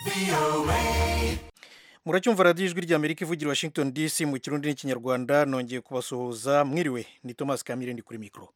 muracyumva radiyo ijwi ry'amerika ivugira washington dc mu kirundi n'ikinyarwanda nongeye kubasuhuza mwiriwe ni thomas kamire ndi kuri mikoro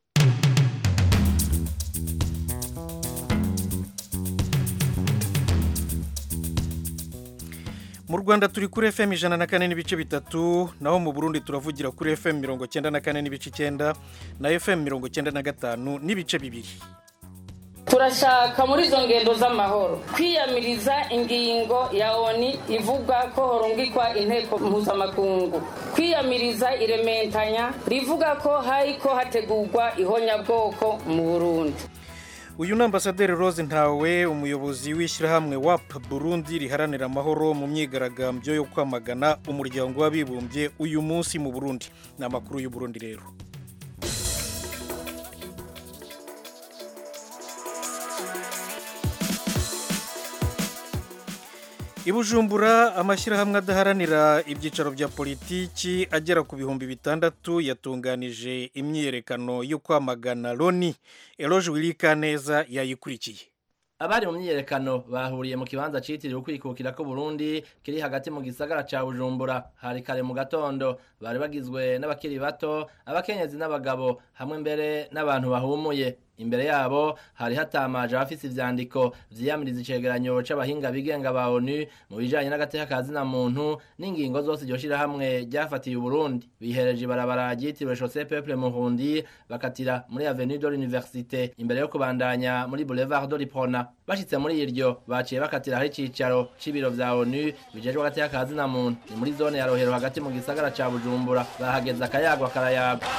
mu rwanda turi kuri fm ijana na kane n'ibice bitatu naho mu burundi turavugira kuri fm mirongo cyenda na kane n'ibice icyenda na fm mirongo cyenda na gatanu n'ibice bibiri turashaka muri izo ngendo z'amahoro kwiyamiriza ingingo ya oni ivuga ko horungikwa inteko mpuzamakungu kwiyamiriza irementanya rivuga ko hariko hategurwa ihonyabwoko mu burundi uyu ni ambasaderi rose ntawe umuyobozi w'ishyirahamwe wap burundi riharanira amahoro mu myigaragambyo yo kwamagana umuryango w'abibumbye uyu munsi mu burundi ni amakuru y'uburundi rero i bujumbura amashyirahamwe adaharanira ibyicaro bya politiki agera ku bihumbi bitandatu yatunganije imyiyerekano yo kwamagana loni eroje wirikaneza yayikurikiye abari mu myiyerekano bahuriye mu kibanza citiriwe ukwikukira ko Burundi kiri hagati mu gisagara ca Bujumbura hari kare mu gatondo bari bagizwe n'abakiri bato abakenyezi n'abagabo hamwe mbere n'abantu bahumuye imbere yabo hari hatamaje abafise ivyandiko vyiyamiriza icegeranyo c'abahinga bigenga ba ONU mu bijanye n'agateka ka zina muntu n'ingingo zose iryo shirahamwe ryafatiye Uburundi bihereje ibarabara ryitiriwe Chaussée Peuple Murundi bakatira muri Avenue de l'Université imbere yo kubandanya muri Boulevard de l'Iprona bashitse muri iryo baciye bakatira hari icicaro c'ibiro vya ONU bijejwe agateka ka zina muntu ni muri zone ya Rohero hagati mu gisagara ca Bujumbura bahageze akayagwa karayagwa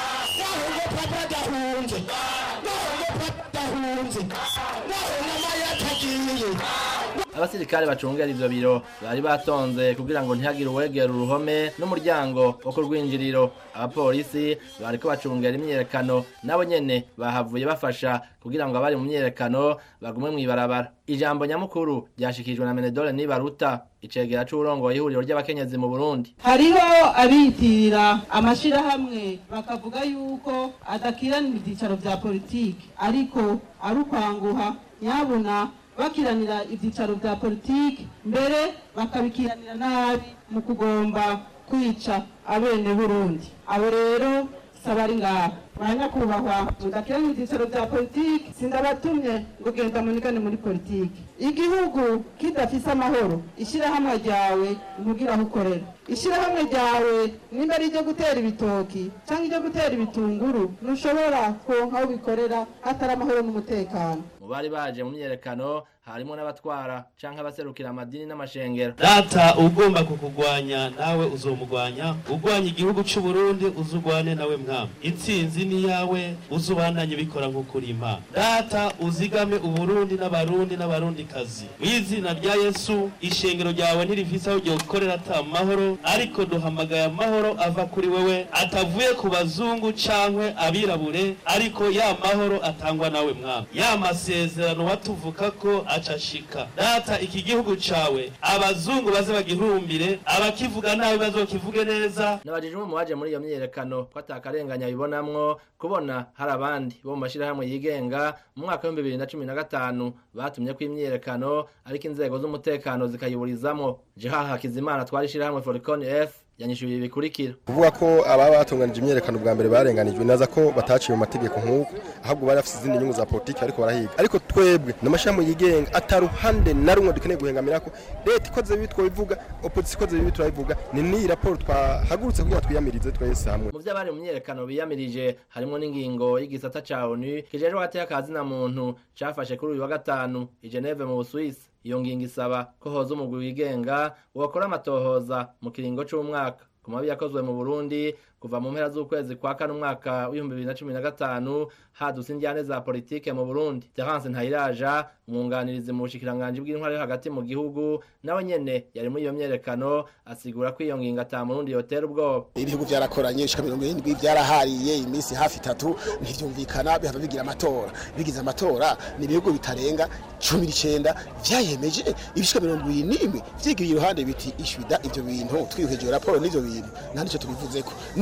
abasirikare bacungera ivyo biro bari batonze kugira ngo ntihagire uwegera uruhome n'umuryango wo ku rwinjiriro abapolisi bariko bacungera imyiyerekano nabo nyene bahavuye bafasha kugira ngo abari mu myiyerekano bagume mw'ibarabara ijambo nyamukuru ryashikijwe na menedore nibaruta icegera c'uburongoye ihuriro ry'abakenyezi mu burundi hariho abiyitirira amashirahamwe bakavuga yuko adakiranira ivyicaro vya politiki ariko ari ukwanguha nyabuna bakiranira ibyicaro bya politiki mbere bakabikiranira nabi mu kugomba kwica abene burundi abo rero saba ari ngaha banyakubahwa mudakiranira ibyicaro bya politiki sindabatumye ngo genda munigane muri politiki igihugu kidafise amahoro ishyirahamwe ryawe ntugira aho ukorera ishyirahamwe ryawe nimba ari iryo gutera ibitoki cyangwa iryo gutera ibitunguru ntushobora kuronka aho bikorera hatari amahoro n'umutekano mu bari baje mu myiyerekano harimo n'abatwara canke abaserukira amadini n'amashengero data ugomba kukugwanya nawe uzomugwanya ugwanya igihugu c'u Burundi uzugwane nawe mwami intsinzi ni yawe uzubandanye bikora nk'ukuri imana data uzigame uburundi n'abarundi n'abarundi kazi mw'izina rya yesu ishengero ryawe ntirifise aho ryokorera ata mahoro ariko duhamagaye amahoro ava kuri wewe atavuye ku bazungu cankwe abirabure ariko ya mahoro atangwa nawe mwami ya masezerano watuvuka ko acashika data iki gihugu cawe abazungu baze bagihurumbire abakivuga nabi bazokivuge neza nabajije umwe mu baje muri iyo myiyerekano ko atakarenganya bibonamwo kubona hari abandi bo mu mashirahamwe yigenga mu mwaka w'ibihumbi bibiri na cumi na gatanu batumye ko imyiyerekano ariko inzego z'umutekano zikayiburizamwo jeha hakizimana twari ishirahamwe foricon f yanyishyuye ibi bikurikira kuvuga ko ababa batunganije imyerekano bwa mbere barenganijwe naza ko bataciye mu mategeko nk'uko ahubwo bari bafite izindi nyungu za politiki ariko barahiga ariko twebwe n'amashami yigenga ataruhande na rumwe dukeneye guhengamira ko leta ikoze bibi twabivuga opozisiyo ikoze bibi turabivuga ni n'iyi raporo twahagurutse kugira twiyamirize twese hamwe mu byo abari mu myiyerekano biyamirije harimo n'ingingo y'igisata ca onu kijejwe agateka ka zina muntu cafashe kuri uyu wa gatanu i geneve mu busuwisi iyo ngingo isaba ko hoza umugwi wigenga wakora amatohoza mu kiringo c'umwaka ku mabi yakozwe mu burundi kuva mu mpera z'ukwezi kwa kane umwaka w'ibihumbi bibiri na cumi na gatanu hadutse indyane za politike mu burundi terence ntayiraja umwunganirizi mu bushikiranganji bw'intwari yo hagati mu gihugu nawe nyene yari muri iyo myerekano asigura ko iyo ngingo ata murundi yotera ubwoba ibihugu byarakoranye ishika mirongo irindwi byarahariye iminsi hafi itatu ntivyumvikana bihava bigira amatora bigize amatora ni ibihugu bitarenga cumi n'icenda vyayemeje ibishika mirongo ibiri n'imwe vyigiriye iruhande biti ishwida ivyo bintu twihweje iyo raporo n'ivyo bintu nta nico tubivuzeko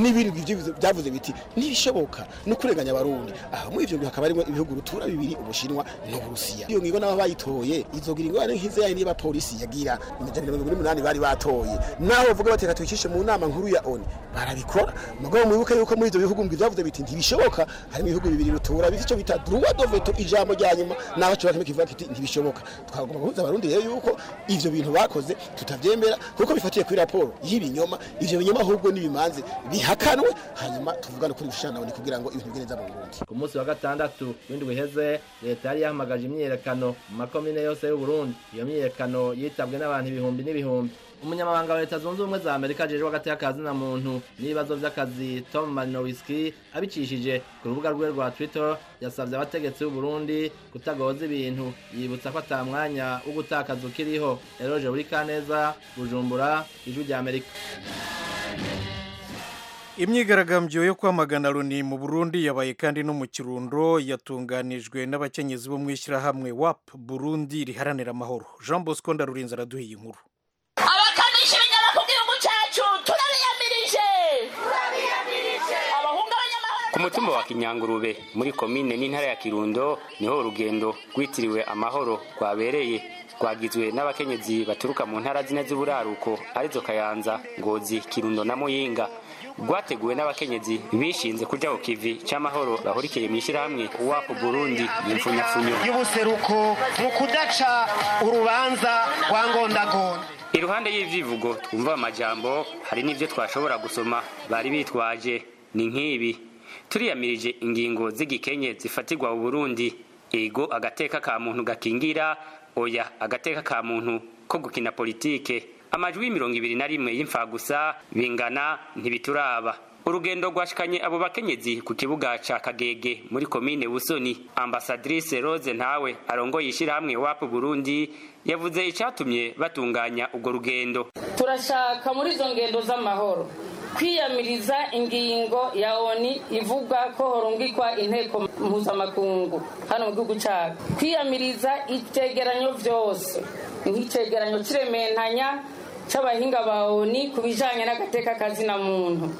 n'ibindi bivyo byavuze biti ntibishoboka no kurenganya abarundi aha muri ivyo hakaba harimo ibihugu rutura bibiri ubushinwa n'uburusiya iyo ngingo nabo bayitoye izogira ingorane nk'izo yayindi y'abapolisi yagira amajana mirongo ine n'umunani bari batoye naho bavuga bateka tuyishishe mu nama nkuru ya oni barabikora mugabo mwibuke yuko muri ivyo bihugu ngo byavuze biti ntibishoboka harimo ibihugu bibiri rutura bifite icyo bita droit de veto ijambo rya nyuma naho cyo bakime kivuga kiti ntibishoboka twagomba guhuza abarundi rero yuko ivyo bintu bakoze tutavyemera kuko bifatiye kuri raporo y'ibinyoma ivyo binyoma ahubwo n'ibimanze bihakanwe hanyuma tuvugane kuri bishana ni kugira ngo ibintu bigende neza mu Burundi ku munsi wa gatandatu w'indwi iheze leta yari yahamagaje imyiyerekano mu makomine yose y'uburundi iyo myiyerekano yitabwe n'abantu ibihumbi n'ibihumbi umunyamabanga wa leta zunze ubumwe za amerika ajejwe hagati y'akazi na muntu n'ibibazo vy'akazi tom marinowiski abicishije ku rubuga rwe rwa twitter yasavye abategetsi b'uburundi kutagoza ibintu yibutsa ko ata mwanya wo gutakaza ukiriho eroje buri kaneza bujumbura ijwi rya amerika imyigaragambyo yo kwamagana loni mu burundi yabaye kandi no mu kirundo yatunganijwe n'abakenyezi bo mu ishyirahamwe wap burundi riharanira amahoro jean bosco ndarurinze araduhiye inkuru abakamisha ibinyama ku gihugu cyacu turabiyamirije abahungabanya amahoro ku mutumba wa kinyangurube muri komine n'intara ya kirundo niho urugendo rwitiriwe amahoro rwabereye rwagizwe n'abakenyezi baturuka mu ntara zine z'uburaruko arizo kayanza ngozi kirundo na muyinga rwateguwe n'abakenyezi bishinze kuja ku kivi c'amahoro bahurikiye mw'ishirahamwe wapu burundi yimfunyafunyo y'ubuseruko mu kudaca urubanza rwa ngondagonde iruhande y'ivyivugo twumva amajambo hari n'ivyo twashobora gusoma bari bitwaje ni nk'ibi turiyamirije ingingo z'igikenye zifatirwa mu burundi ego agateka ka muntu gakingira oya agateka ka muntu ko gukina politike amajwi mirongo ibiri na rimwe y'imfagusa bingana ntibituraba urugendo rwashikanye abo bakenyezi ku kibuga ca kagege muri komine busoni ambasadrise rose ntawe arongoye ishirahamwe wapu burundi yavuze icatumye batunganya urwo rugendo turashaka muri izo ngendo z'amahoro kwiyamiriza ingingo ya oni ivuga ko horungikwa inteko mpuzamakungu hano mu gihugu cyacu kwiyamiriza ivyegeranyo vyose nk'icegeranyo c'irementanya c'abahinga ba oni ku bijanye n'agateka kazina muntu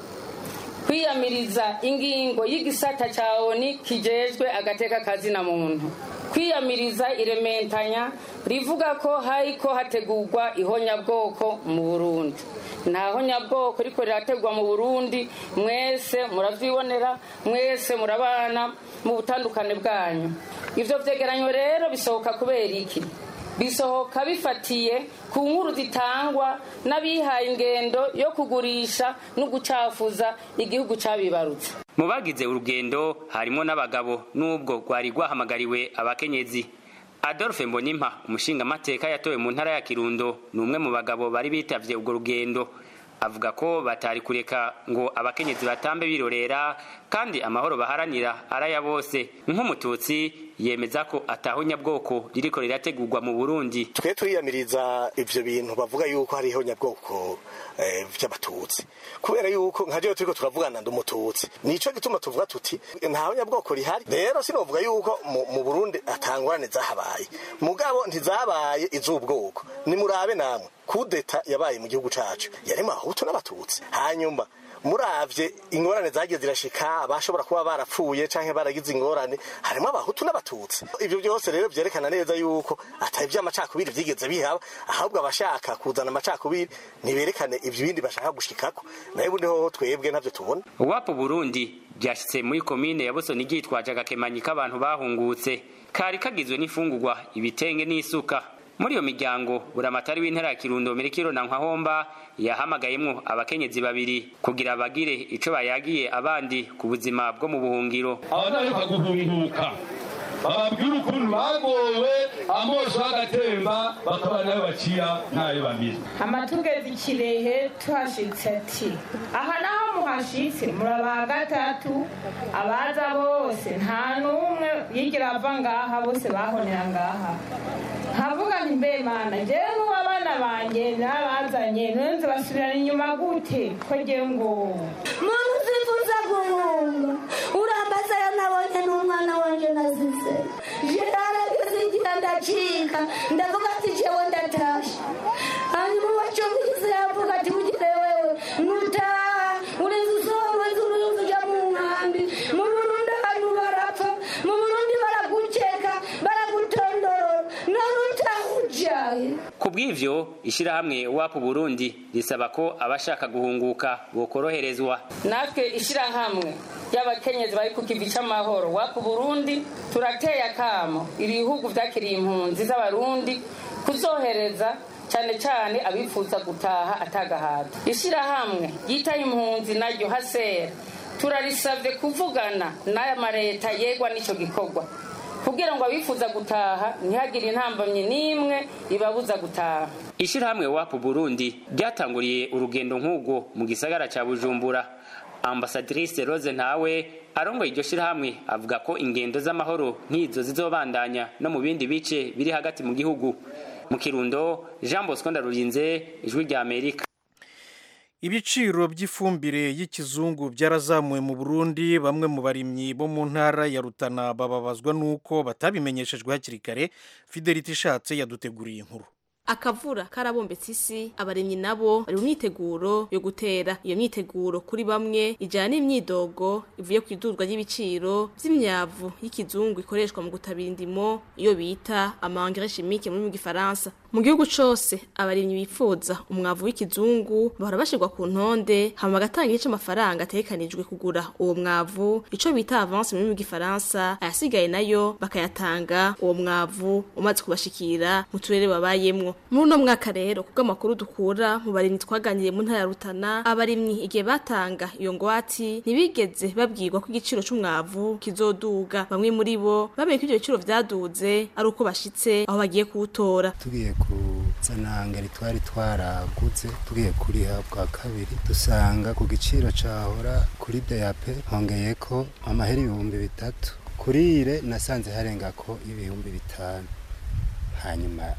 kwiyamiriza ingingo y'igisata ca oni kijejwe agateka kazina muntu kwiyamiriza irementanya rivuga ko hariko hategurwa ihonyabwoko mu burundi nta honyabwoko riko rirategwa mu burundi mwese muravyibonera mwese murabana mu butandukane bwanyu ivyo vyegeranyo rero bisohoka kubera iki bisohoka bifatiye ku nkuru zitangwa n'abihaye ingendo yo kugurisha no gucafuza igihugu cabibarutse mu bagize urugendo harimo n'abagabo n'ubwo rwari rwahamagariwe abakenyezi adolphe mbonimpa umushingamateka yatowe mu ntara ya kirundo ni umwe mu bagabo bari bitavye urwo rugendo avuga ko batari kureka ngo abakenyezi batambe birorera kandi amahoro baharanira araya bose nk'umututsi yemeza ko atahonyabwoko ririko rirategurwa mu burundi twe turiyamiriza ivyo bintu bavuga yuko hariho nyabwoko eh, vy'abatutsi kubera yuko nka jewe turiko turavugana ndi umututsi nico gituma tuvuga tuti ntaho nyabwoko rihari rero sinovuga yuko mu, mu burundi atangorane zahabaye mugabo ntizabaye iz'ubwoko nimurabe namwe kudeta yabaye mu gihugu cacu yarimo abahutu n'abatutsi hanyuma muravye ingorane zagiye zirashika abashobora kuba barapfuye canke baragize ingorane harimo abahutu n'abatutsi ivyo byose rero vyerekana neza yuko atari vy'amacakubiri vyigeze bihaba ahubwo abashaka kuzana amacakubiri ntiberekane ivyo bindi bashaka gushikako nayo bundi hoho twebwe ntavyo tubona wapo burundi ryashitse muri komine ya busoni ryitwaje agakemanyi k'abantu bahungutse kari kagizwe n'imfungurwa ibitenge n'isuka muri iyo miryango buramatari w'intara ya kirundo mirikiro na nkwahomba yahamagayemwo abakenyezi babiri kugira bagire ico bayagiye abandi ku buzima bwo mu buhungiro abadaheruka guhunguka bababwira ukuntu bagowe amoso agatemba bakaba nayo bacira ntayo bamira amatugezi kirehe tuhashitse ati aha naho muhashitse muraba gatatu abaza bose nta n'umwe yigira ava ngaha bose bahonera ngaha nkavuga nti mbe mana jewe n'uwabana banje n'abazanye nonze basubirana inyuma gute ko jewe ngo muntu uzifuza guhunga urambaza yo nabonye n'umwana wanje nazize jerarageze igihe ndacika ndavuga ati jewe ndatashe hanyuma wacumvise yavuga ati bugire wewe nutaha ureze usohorwe ngahe ku bw'ivyo ishirahamwe wapu burundi risaba ko abashaka guhunguka bokoroherezwa natwe ishyirahamwe ry'abakenyezi bari ku kivi cy'amahoro wapu burundi turateye akamo ibihugu byakiriye impunzi z'abarundi kuzohereza cyane cyane abifuza gutaha atagahata ishyirahamwe ryitaye impunzi naryo hasera turarisabye kuvugana n'aya mareta yegwa n'icyo gikorwa kugira ngo abifuza gutaha ntihagire intambamye n'imwe ibabuza gutaha ishirahamwe wapu burundi ryatanguriye urugendo nk'ubwo mu gisagara ca bujumbura ambasadrise rose ntawe arongoye iryo shirahamwe avuga ko ingendo z'amahoro nk'izo zizobandanya no mu bindi bice biri hagati mu gihugu mu kirundo jean bosco ndarurinze ijwi rya amerika ibiciro by'ifumbire y'ikizungu byarazamuwe mu burundi bamwe mu barimyi bo mu ntara ya rutana bababazwa n'uko batabimenyeshejwe hakiri kare fidelite ishatse yaduteguriye inkuru akavura karabombetse isi abaremyi nabo bari mu myiteguro yo gutera iyo myiteguro kuri bamwe ijana n'imyidogo ivuye ku idurwa ry'ibiciro by'imyavu y'ikizungu ikoreshwa mu gutabira indimo iyo bita amangere chimique muri mu gifaransa mu gihugu cose abarimyi bifuza umwavu w'ikizungu bahora bashirwa ku ntonde hama bagatanga igice amafaranga ategekanijwe kugura uwo mwavu ico bita avance muri mu gifaransa ayasigaye nayo bakayatanga uwo mwavu umaze kubashikira mu turere babayemwo muri uno mwaka rero kubwo amakuru dukura mu barimyi twaganiriye mu ntara ya Rutana abarimyi igihe batanga iyo ngwati ntibigeze babwirwa ko igiciro c'umwavu kizoduga bamwe muri bo bamenye ko ivyo biciro vyaduze ari uko bashitse aho bagiye kuwutora tugiye kuzana ngeri twari twaraguze tugiye kuriha bwa kabiri dusanga ku giciro cahora kuri DAP hongeye ko amahera ibihumbi bitatu kuri ire nasanze harenga ko ibihumbi bitanu hanyuma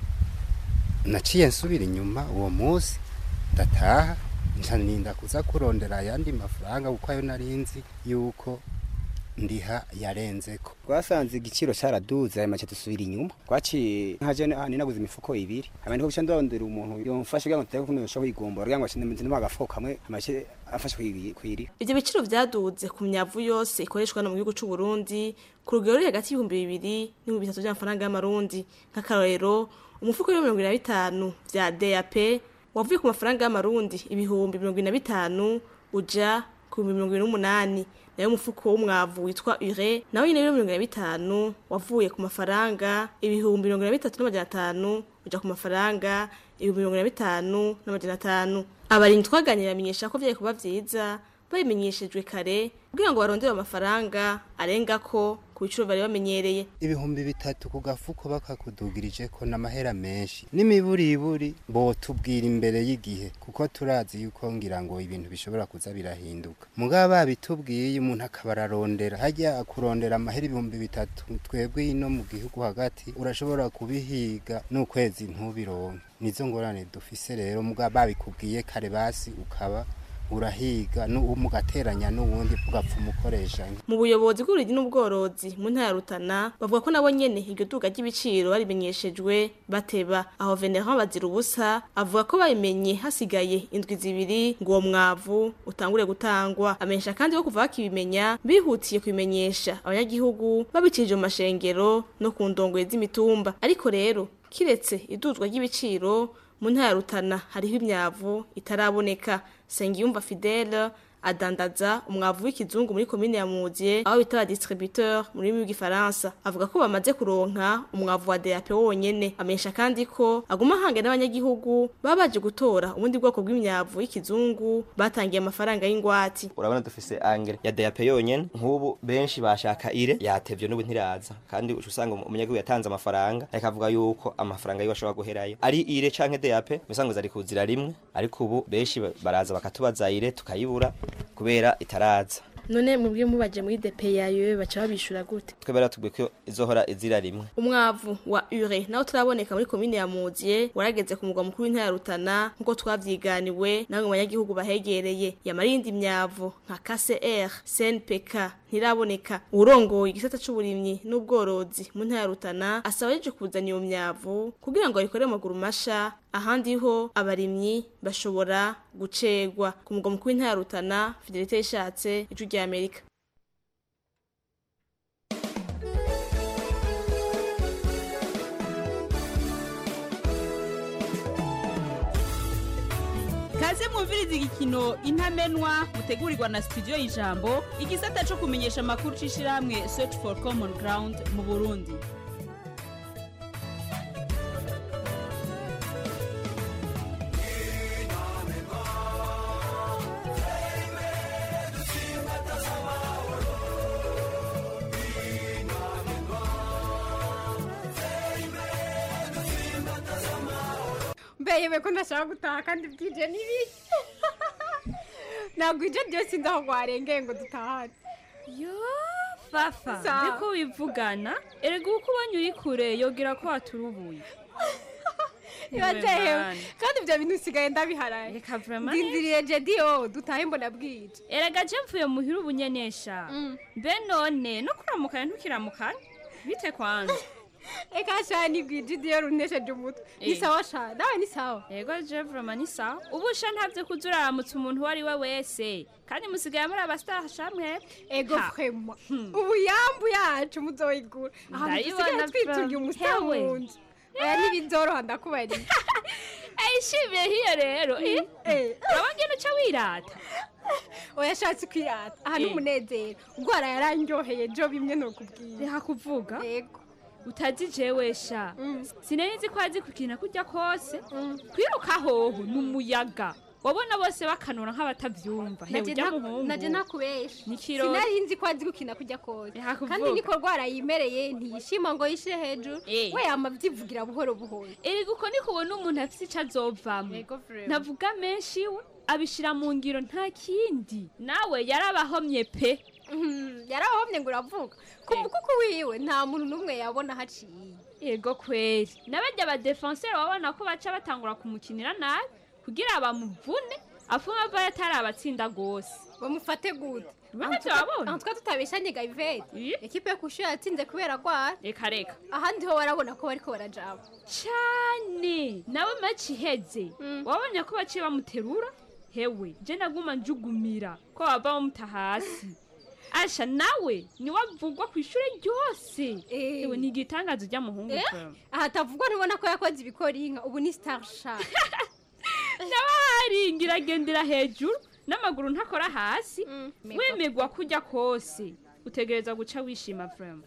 naciye nsubira inyuma uwo munsi ndataha ncaninda kuza kurondera ayandi mafaranga kuko ayo narinzi yuko ndiha yarenzeko twasanze igiciro cyaraduze ayo make dusubira inyuma twaciye nkaje ni naguze imifuko ibiri hama niko guca ndondera umuntu yomfashe kugira ngo tuteke kuno yosha kwigombora kugira ngo ashinde agafuko kamwe amake afashe kwirira ivyo biciro vyaduze ku myavu yose ikoreshwa no mu gihugu c'u Burundi ku rugero ruri hagati y'ibihumbi bibiri n'ibihumbi bitatu vy'amafaranga y'amarundi nk'akarorero umufuko w'ibiro mirongo ine na bitanu vya DAP wavuye ku mafaranga y'amarundi ibihumbi mirongo ine na bitanu uja ku bihumbi mirongo ine n'umunani nayo umufuko w'umwavu witwa ure nawe nyine w'ibiro mirongo ine na bitanu wavuye ku mafaranga ibihumbi mirongo ine na bitatu n'amajana atanu uja ku mafaranga ibihumbi mirongo ine na bitanu n'amajana atanu abarinzi twaganira bamenyesha ko vyari kuba vyiza babimenyeshejwe kare kugira ngo barondere amafaranga arenga ko ku biciro bari bamenyereye ibihumbi bitatu ku gafuko bakakudugirije ko n'amahera menshi n'imiburiburi botubwira imbere y'igihe kuko turazi yuko ngira ngo ibintu bishobora kuza birahinduka mugabo babitubwiye umuntu akaba ararondera hajya kurondera amahera ibihumbi bitatu twebwe ino mu gihugu hagati urashobora kubihiga n'ukwezi ntubironke nizo ngorane dufise rero mugabo babikubwiye kare basi ukaba urahiga mugateranya n'ubundi ugapfa umukoresha mu buyobozi bw'urugi n'ubworozi mu ntara ya Rutana bavuga ko nabo nyene iryo duga ry'ibiciro barimenyeshejwe bateba aho Venerand bazira ubusa avuga ko babimenye hasigaye indwi zibiri ngo uwo mwavu utangure gutangwa amenyesha kandi ko kuva bakibimenya bihutiye kubimenyesha abanyagihugu babicirije mu mashengero no ku ndongoye z'imitumba ariko rero kiretse iduzwa ry'ibiciro mu ntara ya Rutana hariho imyavu itaraboneka Sengiyumva Fidele adandaza umwavu w'ikizungu muri komine ya Muziye aho bita distributeur muri mu gifaransa avuga ko bamaze kuronka umwavu wa DAP wonyene amenyesha kandi ko aguma hange n'abanyagihugu babaje gutora ubundi bwoko bw'imyavu y'ikizungu batangiye amafaranga y'ingwati urabona dufise angere ya DAP yonyene nk'ubu benshi bashaka ire yatevye n'ubu ntiraza kandi uca usanga umunyagihugu yatanze amafaranga ariko avuga yuko amafaranga yiwe ashobora guherayo ari ire canke DAP misango zari kuzira rimwe ariko ubu benshi baraza bakatubaza ire tukayibura kubera itaraza none mubwiye mubaje muri DP yayo baca babishura gute twebwe ratubwiye ko izohora izira rimwe umwavu wa ure nawo turaboneka muri komine ya Muziye warageze ku mugwa mukuru w'intara ya Rutana nkuko twavyiganiwe namwe mu banyagihugu bahegereye yamarindi myavu nka KCR CNPK ntiraboneka urongoye igisata c'uburimyi n'ubworozi mu ntara ya Rutana asaba yeje kuzana iyo myavu kugira ngo ayikore amaguru masha ahandi ho abarimyi bashobora gucegwa ku mugwa mukuru w'intara ya Rutana Fidelite yishatse ijwi rya Amerika kaze mwumviriza igikino intamenwa mutegurirwa na studio y'ijambo igisata cyo kumenyesha amakuru c'ishirahamwe search for common ground mu burundi mbeye ko ndashaka gutaha kandi bwije nibi ntabwo ibyo byose inzi aho rwarengeye ngo dutahane yo fafa Sa- ndiko wivugana erega uko ubonye uri kure yogira ko waturubuye bibatehewe Mani. kandi ibyo bintu usigaye ndabiharaye reka vraiment ndindiriye jediyo dutahe mbona bwije erega je mvuye muhira ubunyenesha mbe none no kuramukanya ntukiramukanya bite kwanza eka shani bwije idiyo runesheje umutwe ni Eh. sawa shani nawe ni sawa yego je vraiment ni sawa ubu sha ntavyo kuza uraramutsa umuntu uwo ari we wese kandi musigaye muri abastar shamwe ego frema ubu yambu yacu muzoyigura ahantu dusigaye Ndayibona twituriye fra- umusa hewe. mu nzu oya ntibizoroha ndakubariye ayishimiye hiyo rero eh? urabona uca wirata oya ashatse kwirata aha ni Eh. umunezero ubwara yarandyoheye jo bimwe nokubwira reka kuvuga yego utazi jewe sha sinari nzi ko azi kukina kurya kose kwiruka hoho ni umuyaga wabona bose bakanura nk'abatavyumva hewe Naje ujya nta- muhungu naje nakubesha Ni ikirori. sinari nzi ko azi gukina kujya kose kuvuga. kandi niko rwara yimereye ntiyishima ngo yishire hejuru Eh. we yama avyivugira buhoro buhoro erega uko niko ubona umuntu afise ico azovamwo ntavuga menshi we abishira mu ngiro nta kindi nawe yarabahomye pe yarabahomye ngo uravuga ku mukuku wiwe nta muntu n'umwe yabona haciye yego kweri n'abarya abadefenseri babona ko baca batangura kumukinira nabi kugira bamuvune afunga ava yatari abatsinda rwose bamufate gute Ntacyo wabona? aho twa tutabeshanye gayiveri ekipe yo kushyura yatsinze kubera rwara reka reka ahandi ho warabona ko bariko barajaba cyane nawe maci iheze wabonye ko baciye bamuterura hewe je naguma njugumira ko bava bamuta hasi asha nawe niwe avugwa ku ishuri ryose ewe ni igitangazo ry'amuhungu Eh? pe. aha atavugwa ntubona ko yakoze ibikora inka ubu ni star shark nawe haringira agendera hejuru n'amaguru ntakora hasi wemegwa kujya kose utegereza guca wishima vrema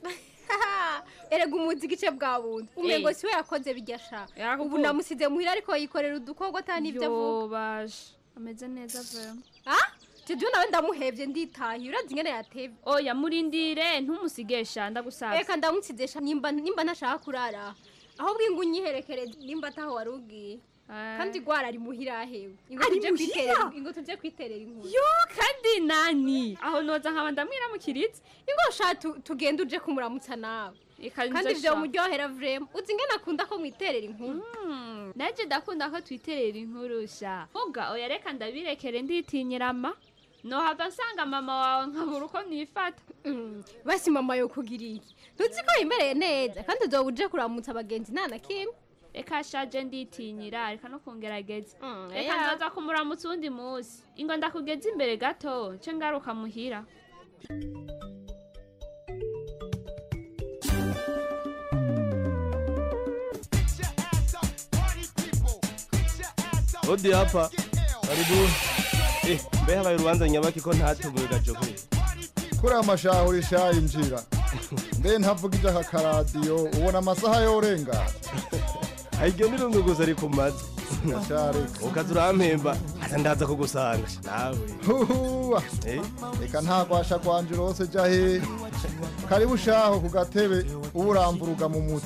erega umuzi igice bwa bundi umengo Eh. siwe yakoze bijya sha Yakuvuga. ubu namusize muhira ariko yikorera udukorwa atari n'ibyo avuga yobaje ameze neza vrema ah jewe nawe ndamuhevye nditahiye urazi ingene yatevye oya murindire ntumusigesha ndagusaba reka ndamutsizesha nimba nimba ntashaka kurara ahubwo ingo unyiherekereze nimba ataho wari ugiye kandi rwara ari muhira ahewe ingo Ari tuje muhira? kwiterera ingo tuje kwiterera inkuru yo kandi nani aho noza nkaba ndamwiramukiritse ingo sha tu- tugende uje kumuramutsa nawe kandi nze ivyo sha. muryohera vrema uzi ingene akunda ko mwiterera inkuru naje ndakunda ko twiterera inkuru sha vuga oya reka ndabirekere nditinyirama nohava nsanga mama wawe nkabura uko nifata basi mama yo kugira iki ntuzi ko yimereye neza kandi uzoba uje kuramutsa abagenzi nta na kimwe reka shaje nditinyira reka no kungerageza reka ya. nzoza kumuramutsa uwundi munsi ingo ndakugeza imbere gato nce ngaruka muhira Odi hapa. Karibu. Eh, mbe habaye urubanza nyabaki ko ntatubuye gajoke. kuri amashaho rishayinjira mbe ntavugije aka karadiyo ubona amasaha yorengana Airyo mirungu gusa ari ku mazi. Gasharika. Ukaza urampemba, asa ndaza kugusanga. Nawe. huhuwa reka nta gwasha gwanje rose ja hehe karibu shaho ku gatebe uba uramburuga mu mutwe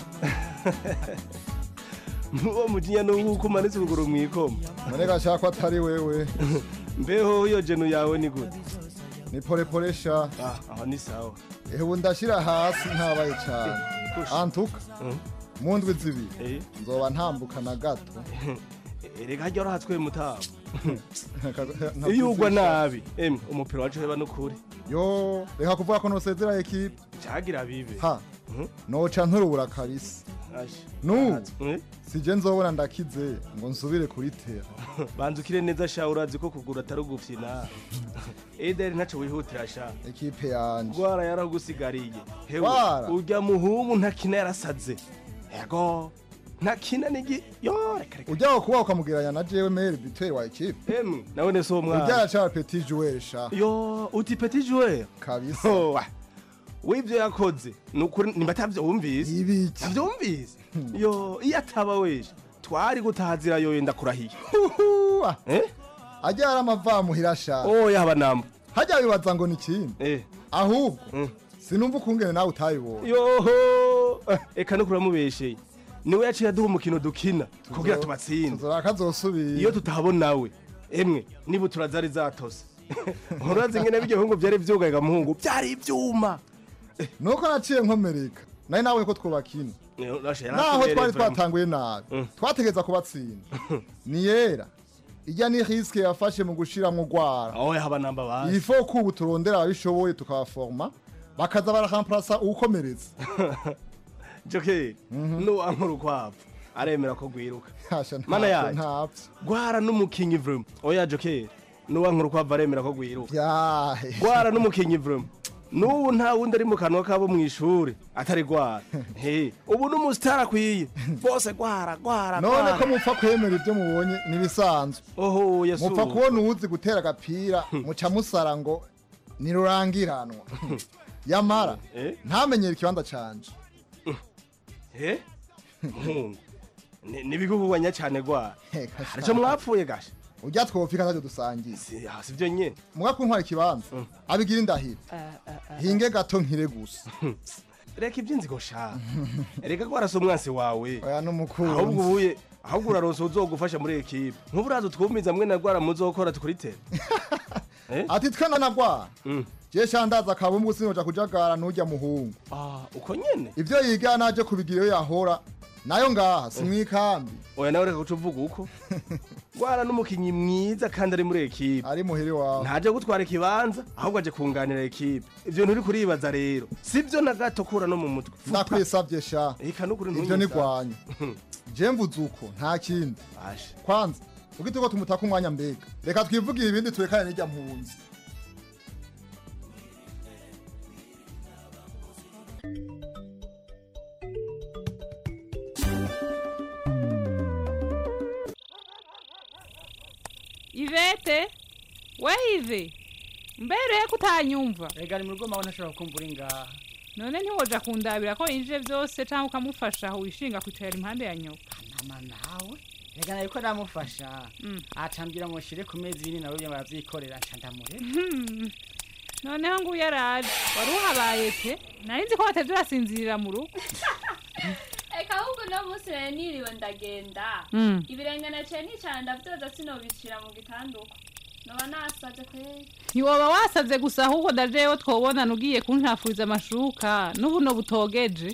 Uwo mujinya n'uko umanitse ukuguru mw'ikoma. none gashaka ko atari wewe Mbeho iyo jenu yawe ni gute? ni polepole sha aho ni sawa ehe ubu ndashyira hasi ntabaye cyane antuka mu ndwi zibiri nzoba ntambuka na gato Erega harya urahatswe mutabo. Iyo ugwa nabi, emwe umupira wacu heba n'ukuri. yo reka kuvuga ko nosezera ekipe Cagira bibe. ha noca nturubura karisi nu sije nzobona ndakize ngo nsubire kuritera banzukire neza sha urazi ko kugura atari ugufyina ederi ntaco wihutira sha ekipe yanje gwara yaragusigariye hewe Gwara? urya muhumu ntakina yarasaze yego ntakina nigi yo reka reka ujya kuba ukamugeranya na jewe meri biteri wa ekipe emwe nawe ne so mwana ujya aracara petit joueur sha yo uti petit joueur kabisa Oh, wa. w'ivyo yakoze nukuri nimba atavyumvise ibiki avyumvise yo iyo ataba weje twari gutahazira yoyo ndakurahiye Huhuwa. eh ajya aramavamuhira sha oya haba namba hajya wibaza ngo ni ikindi eh ahubwo sinumva ukungene nawe utayibonye yoho Eh, eka no kuramubesheye niwe yaciye aduha umukino dukina kugira tubatsinde tuzoraka azosubira iyo tutahabonawe emwe niba turazari zatose urazi ngene biryo hungu vyari vyugaga muhungu vyari ivyuma nuko naciye nkomereka nari nawe ko twubakina naho twari twatanguye nabi twategeza kubatsinda ni yera ijya ni risike yafashe mu gushiramwo gwara oya haba namba bazi ifo ko ubu turondera ababishoboye tukabaforma bakaza barakamparasa uwukomereza jokeri nuwankura ukwavu aremera ko gwiruka Hasha, mana ntavyo, yaje ntavyo. gwara n'umukinyi vrema oya jokeri nuwankura ukwavu aremera ko gwiruka yahe gwara n'umukinyi vrema n'ubu nta wundi ari mu kanwa kabo mu ishuri atari gwara he ubu n'umusitari akwiye bose gwara gwara none gwara. ko mupfa kwemera ibyo mubonye nibisanzwe oho yesu mupfa kubona uwuzi gutera agapira muca musara ngo nirurangiranwa yamara Eh? ntamenyere ikibanza canje he muhungu Ni- nibiguguganya cyane gwara Heka sha. harico mwapfuye gasha ujya twopfika ntacyo dusangiye Ah, si vyo nyene muga kuntwara ikibanza abigira indahiro hinge gato nkire gusa reka ivy'inzigo sha reka gwara si umwansi wawe oya n'umukunzi ahubwo ubuye ahubwo uraronse uzogufasha muri ekipe nk'ubu uraza utwumiza mwe na gwara muzokora tukuritere ati twe na nagwara Mm. je shandaza kabumbu sinoja kujagara nujya muhungu Ah, uko nyene ivyo yiga naje kubigira iyo yahora nayo ngaha si mwikambi oya nawe reka guca uvuga uko gwara n'umukinyi mwiza kandi ari muri ekipe ari muhiri wawe ntaje gutwara ikibanza ahubwo aje kunganira ekipe ivyo nturi kuribaza rero sivyo na gato kura no mu mutwe Futa. ndakwisavye sha eka nukuri ivyo ntunyisa. nigwanya je mvuze uko nta kindi Asha. kwanza ugite ko tumutaka umwanya mbega reka twivugire ibindi turekane n'ijya mpunzi ivete wehive mbere ko utanyumva rega ni mu rugo mawe ntashobora kumva uri ngaha none ntiwoja kundabira ko yinjije byose cyangwa ukamufasha aho wishinga kwicara impande ya nyoka nama nawe rega nawe ko namufasha acambwira ngo nshire ku mezi yini nawe baravyikorera nca ndamurera Hmm. noneho nguyu yaraje wari uhabaye pe nari nzi ko watevye urasinzirira mu rugo eka ahubwo uno munsi rero niriwe ndagenda Mm. ibirenge naciye nicara ndavyoza sinobicira mu gitanduko noba nasaze kweri ntiwoba wasaze gusa ahubwo dajeyo twobonana ugiye kuntafuriza amashuka n'ubu no butogeje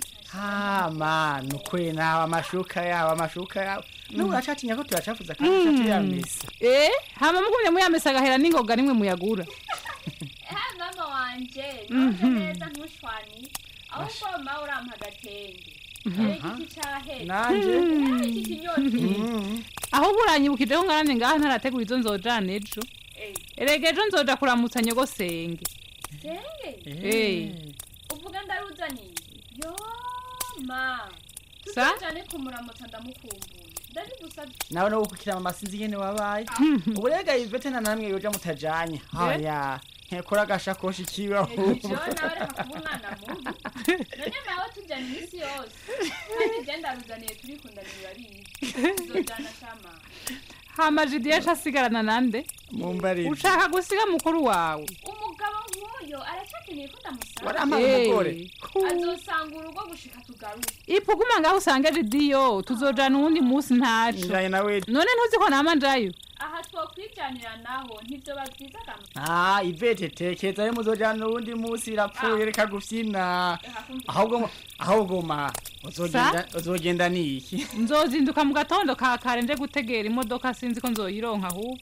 hama nukuri nawe amashuka yawe amashuka yawe nubu uracatinya ko tuyacafuza kandi uca tuyamesa eh hama mugumye muyamesa agahera n'ingoga nimwe muyagura ehe mama wanje Mhm. none neza ntushwani ahubwo mawe urampa agatenge erega iki cahera Nanje? Eh, iki kinyoti ahubwo uranyibukije ko ngarane ngaha ntarategura izo nzojana ejo Eh, erega ejo nzoja kuramutsa nyogosenge senge Eh. uvuga ndaruzaniye yo ma Sa? tuzajane kumuramutsa ndamukumbuye ndabigusabye nawe no gukukira mama sinzi ingene wabaye ubu rega ivete na namwe yoja mutajanye haya nkekora agashakoshi kiwe ahubwo jo nawe reka kuba umwana mubi none mawe tujyana iminsi yose kandi je ndaruzaniye turikundanira urabizi tuzojana shama hama jidiye asigarana nande mumbarire ushaka gusiga mukuru wawe umugabo nk'uyo aracakeneye ko ndamusanga Warampaye Eh, umugore? ku- azosanga urugo gushika tugaruke ipuguma ngaho usange jidiyo tuzojana uwundi munsi ntaco Njanye nawe none ntuzi ko nama njayo aha twokwijanira naho ntibyo babwiza kamwe ah ivete tekeza yo muzojana uwundi munsi birapfuye reka gufyina ahubwo mu- ahubwo ma uzogenda uzogenda niki nzozinduka mu gatondo ka kare nje gutegera imodoka sinzi ko nzoyironka ahubwo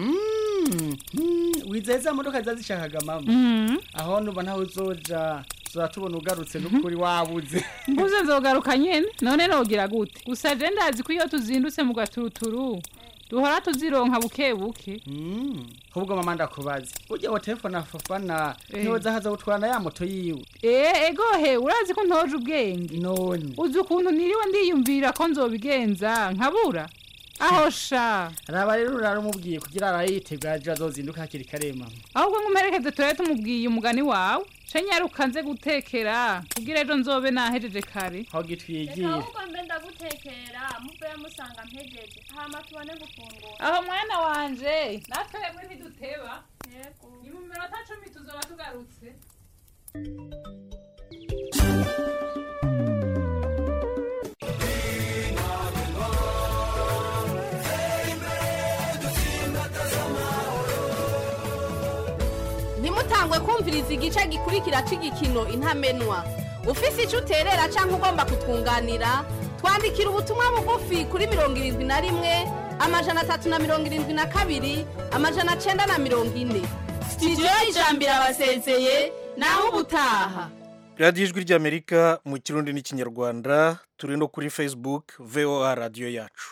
Mm, mm, wizeza modoka zazishakaga mama Mhm. aho nuba ntawe uzoja tuzora tubona ugarutse n'ukuri wabuze mbuze nzogaruka nyene none nogira gute gusa je ndazi ko iyo tuzindutse mu gaturuturu duhora tuzironka buke buke ahubwo mama ndakubaza burya wa telefone afafana Eh. ntiwoza haza gutwara ya moto yiwe Eh, egohe urazi ko ntoje ubwenge none uzi ukuntu niriwe ndiyumvira ko nzobigenza nkabura aho sha raba rero urarumubwiye kugira arayitegura ejo azozinduka hakiri kare mama ahubwo nk'umuherekeze turabe tumubwiye umugani wawe ce nyaruka nze gutekera kugira ejo nzobe nahejeje kare aho reka gitwigiye ahubwo mbe ndagutekera muve musanga mpejeje hama tubone gufungura aho mwana wanje natwe yemwe ntiduteba yego ni mu minota cumi tuzoba tugarutse ntimutangwe kumviriza igice gikurikira cy'igikino intamenwa ufise icyo uterera cyangwa ugomba kutwunganira twandikira ubutumwa bugufi kuri mirongo irindwi na rimwe amajana atatu na mirongo irindwi na kabiri amajana cyenda na mirongo ine sitidiyo y'ijambiro abasezeye naho ubutaha radiyo ijwi ry'amerika mu kirundi n'ikinyarwanda turi no kuri facebook voa radiyo yacu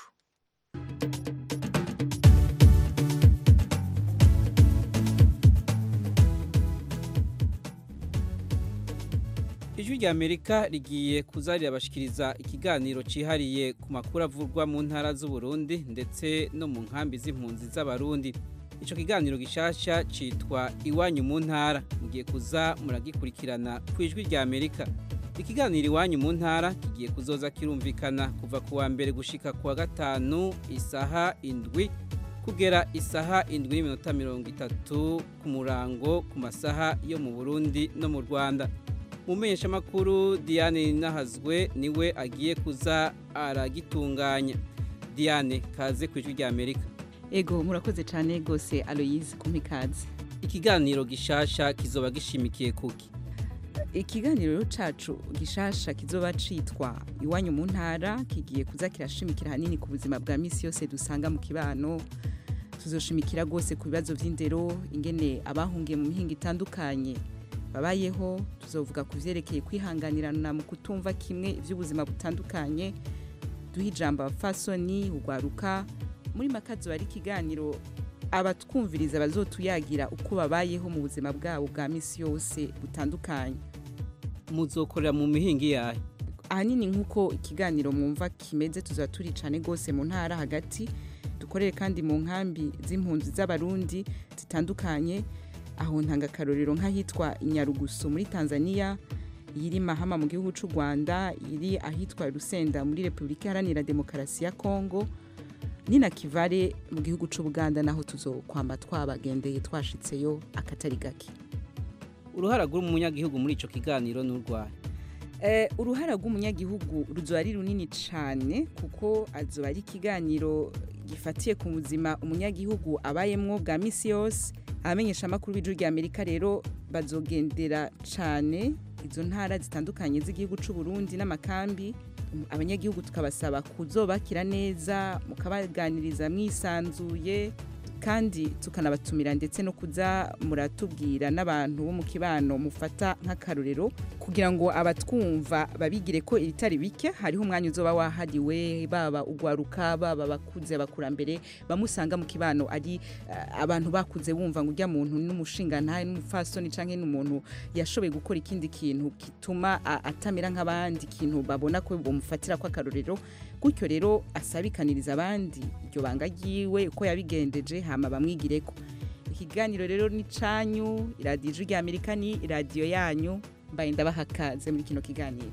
ijwi rya amerika rigiye kuza rirabashikiriza ikiganiro cyihariye ku makuru avurwa mu ntara z'uburundi ndetse no mu nkambi z'impunzi z'abarundi icyo kiganiro gishasha cyitwa iwanyu mu ntara mugiye kuza muragikurikirana ku ijwi rya amerika ikiganiro iwanyu mu ntara kigiye kuzoza kirumvikana kuva ku wa mbere gushika ku wa gatanu isaha indwi kugera isaha indwi n'iminota mirongo itatu ku murango ku masaha yo mu burundi no mu rwanda umumenyeshamakuru diane nahazwe niwe agiye kuza aragitunganya diane kaze ku ijwi rya amerika ego murakoze cyane rwose aloyize kumpa ikaze ikiganiro gishasha kizoba gishimikiye kuki ikiganiro cacu gishasha kizoba citwa iwanyu mu ntara kigiye kuza kirashimikira hanini ku buzima bwa misi yose dusanga mu kibano tuzoshimikira rwose ku bibazo vy'indero ingene abahungiye mu mihinga itandukanye babayeho tuzovuga ku vyerekeye kwihanganirana mu kutumva kimwe ivy'ubuzima butandukanye duha ijambo abafasoni ugwaruka muri makazo bari ikiganiro abatwumviriza bazotuyagira uko babayeho mu buzima bwabo bwa misi yose butandukanye muzokorera mu mihinga yayo ahanini nk'uko ikiganiro mwumva kimeze tuzaba turi cyane rwose mu ntara hagati dukorere kandi mu nkambi z'impunzi z'abarundi zitandukanye aho ntanga akarorero nk'ahitwa inyarugusu muri tanzania iri mahama mu gihugu cy'u rwanda iri ahitwa rusenda muri repubulika iharanira demokarasi ya kongo ni na kivare mu gihugu cy'ubuganda naho tuzokwamba twabagendeye twashitseyo akatari gake uruhara rw'umunyagihugu muri ico kiganiro n'urwaye Eh, uruhara rw'umunyagihugu ruzoba ari runini cyane kuko azoba ari ikiganiro gifatiye ku buzima umunyagihugu abayemwo bwa misi yose abamenyesha amakuru b'ijuru rya amerika rero bazogendera cyane izo ntara zitandukanye z'igihugu cy'u Burundi n'amakambi abanyagihugu tukabasaba kuzobakira neza mukabaganiriza mwisanzuye kandi tukanabatumira ndetse no kuza muratubwira n'abantu bo mu kibano mufata nk'akarorero kugira ngo abatwumva babigire ko ibitari bike hariho umwanya uzoba wahariwe baba ugwaruka baba bakuze abakurambere bamusanga mu kibano ari eh, abantu bakuze bumva ngo ujya muntu n'umushinga ntahe n'umufasoni canke n'umuntu yashoboye gukora ikindi kintu gituma a- atamera nk'abandi ikintu babona ko bamufatira ko akarorero gutyo rero asabikaniriza abandi iryo banga ryiwe uko yabigendeje hama bamwigireko ikiganiro rero ni canyu iradiyo ijwi rya amerika ni iradiyo yanyu mbaye ndabaha akaze muri kino kiganiro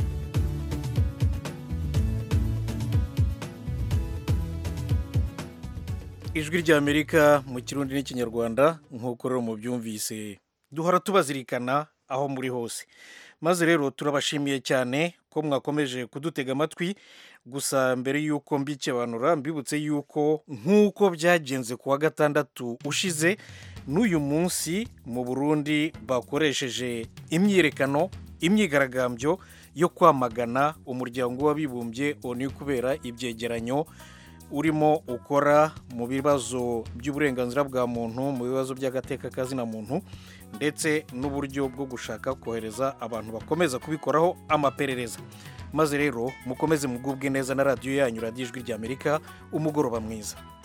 ijwi ry'amerika mu kirundi n'ikinyarwanda nk'uko rero mubyumvise duhora tubazirikana aho muri hose maze rero turabashimiye cyane ko mwakomeje kudutega amatwi gusa mbere y'uko mbikebanura mbibutse y'uko nk'uko byagenze ku wa gatandatu ushize n'uyu munsi mu burundi bakoresheje imyiyerekano imyigaragambyo yo kwamagana umuryango w'abibumbye onu kubera ibyegeranyo urimo ukora mu bibazo by'uburenganzira bwa muntu mu bibazo by'agateka kazina muntu ndetse n'uburyo bwo gushaka kohereza abantu bakomeza kubikoraho amaperereza maze rero mukomeze mugubwe neza na radiyo yanyu radiyo ijwi ry'amerika umugoroba mwiza